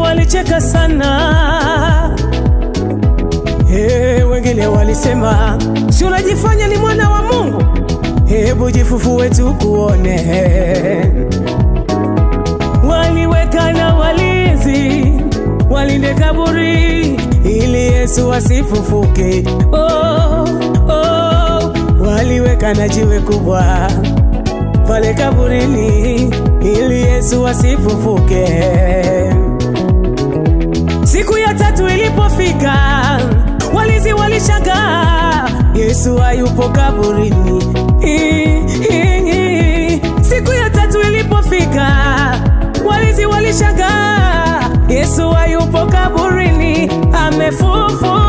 walicheka sana hey, wengine walisema si unajifanya ni mwana wa Mungu, hebu jifufue tukuone. Waliweka na walinzi walinde kaburi ili Yesu asifufuke. Oh, oh, waliweka na jiwe kubwa pale kaburini ili Yesu asifufuke. Siku ya tatu ilipofika, walinzi walishangaa, Yesu hayupo kaburini. Siku ya tatu ilipofika, walinzi walishangaa, Yesu hayupo kaburini, amefufuka.